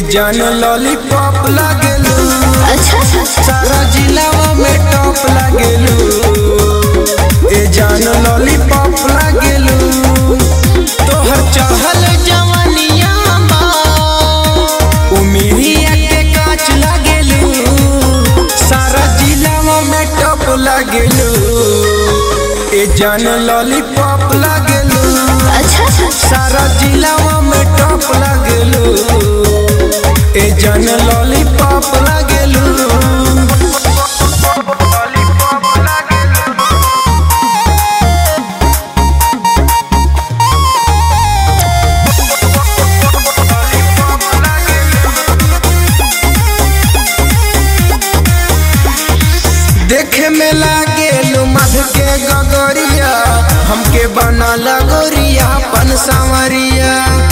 जान लॉलीपॉप लागेलू अच्छा सारा जिलावा में टॉप लागेलू ए जान लॉलीपॉप लागेलू तोहर चहल जवानिया बा उमिरिया के काच लागेलू सारा जिलावा में टॉप लागेलू ए जान लॉलीपॉप लागेलू अच्छा सारा जिलावा में टॉप लागेलू ए जान लॉलीपॉप लागेलू देखे में लागेलू मध के गगरिया हमके बना लगोरिया पन सांवरिया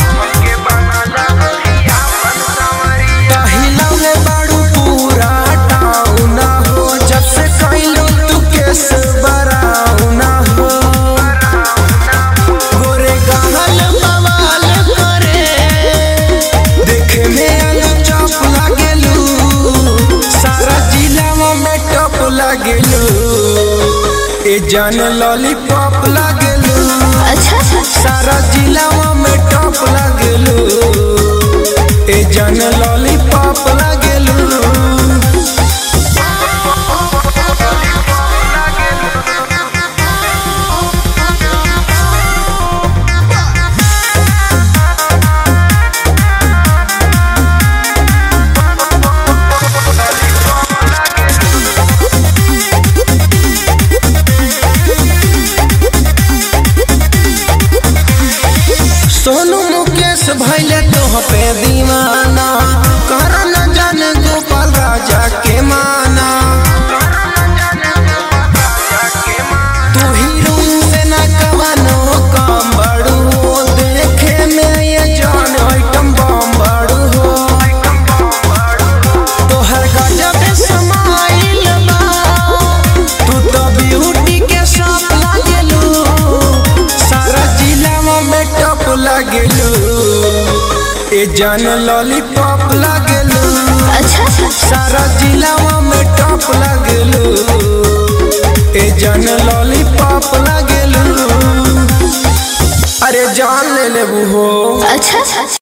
टहिलौले बाड़ू पूरा टाउन हो जब से कैलू तू केस बराउन हो गोरे गहल बवाल करे देखे में आलू चौप लागेलू सारा जिलावा में टॉप लागेलू ए जान लॉलीपॉप लागेलू अच्छा सारा जिलावा में टॉप लागेलू ए जान लॉलीपॉप लागेलू सोनू मुकेश भैले तोह पे दीवाना कर न जान गोपाल राजा के माना तू हीरो से न कवनो काम बड़ू हो देखे में ये जान आइटम बम बड़ू हो तोहर गजब समाइल बा तू तो ब्यूटी के साथ लागेलू सारा जिलावा में टॉप लागेलू ए जान लॉलीपॉप लागेलू अच्छा सारा जिलावा में टॉप लागेलू ए जान लॉलीपॉप लागेलू अरे जान ले लेबू हो अच्छा